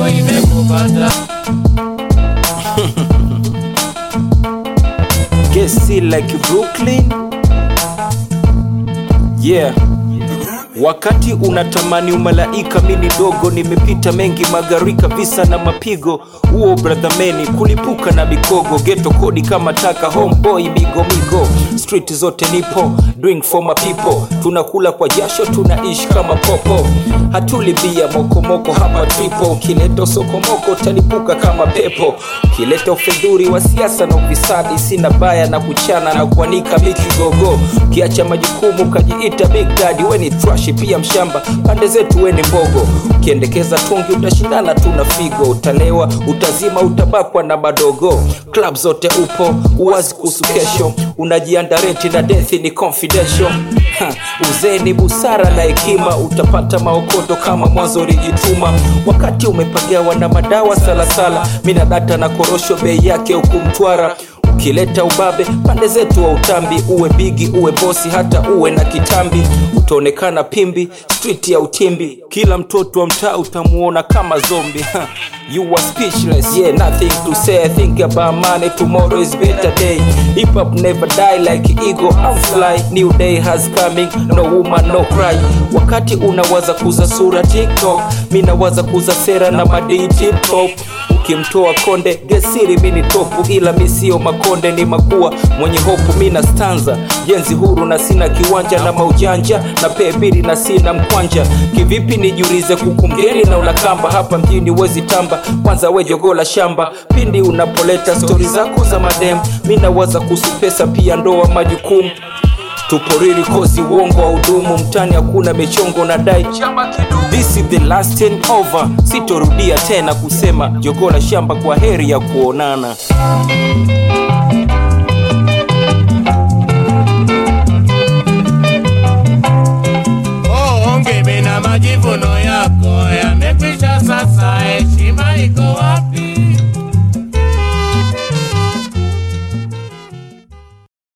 yako imekupata Guess it like Brooklyn. Yeah. Wakati unatamani umalaika, mini dogo, nimepita mengi magarika, visa na mapigo, huo bradhameni kulipuka na mikogo, geto kodi kama taka, homeboy migo migo, street zote nipo, doing for my people, tunakula kwa jasho, tunaishi kama popo, hatuli bia mokomoko hapa tripo, ukileta sokomoko talipuka kama pepo, ukileta ufedhuri wa siasa na ufisadi, sina baya na kuchana na kuanika mikigogo, ukiacha majukumu kajiita big daddy, we ni trash pia mshamba, pande zetu we ni mbogo, ukiendekeza tungi utashindana tu na figo, utalewa utazima, utabakwa na madogo, club zote upo uwazi kuhusu kesho, unajianda renti na dethi ni confidential Ha, uzee ni busara na hekima, utapata maokoto kama mwanzo ulijituma. Wakati umepagawa na madawa salasala, mina data na korosho, bei yake huku Mtwara. Ukileta ubabe pande zetu wa utambi, uwe bigi uwe bosi, hata uwe na kitambi, utaonekana pimbi street ya utimbi. Kila mtoto wa mtaa utamuona kama zombi. Ha, you are speechless, yeah, nothing to say. Think about money, tomorrow is better day. Hip hop never die like ego, I'm fly. New day has coming, no woman no cry. Wakati unawaza kuza sura TikTok, mi nawaza kuza sera na madii tip top ukimtoa konde gesiri mini topu ila mi sio makonde ni makua mwenye hopu mina stanza jenzi huru na sina kiwanja na maujanja na pebiri na sina mkwanja kivipi nijiulize kukumgeni na ulakamba hapa mjini wezi tamba kwanza we jogo la shamba pindi unapoleta stori zako za madem mi nawaza kuhusu pesa pia ndoa majukumu tuporiri kozi uongo wa udumu mtani hakuna michongo na dai This is the last and over sitorudia tena kusema jogo la shamba kwa heri ya kuonana oh, ongebe na majivuno yako yame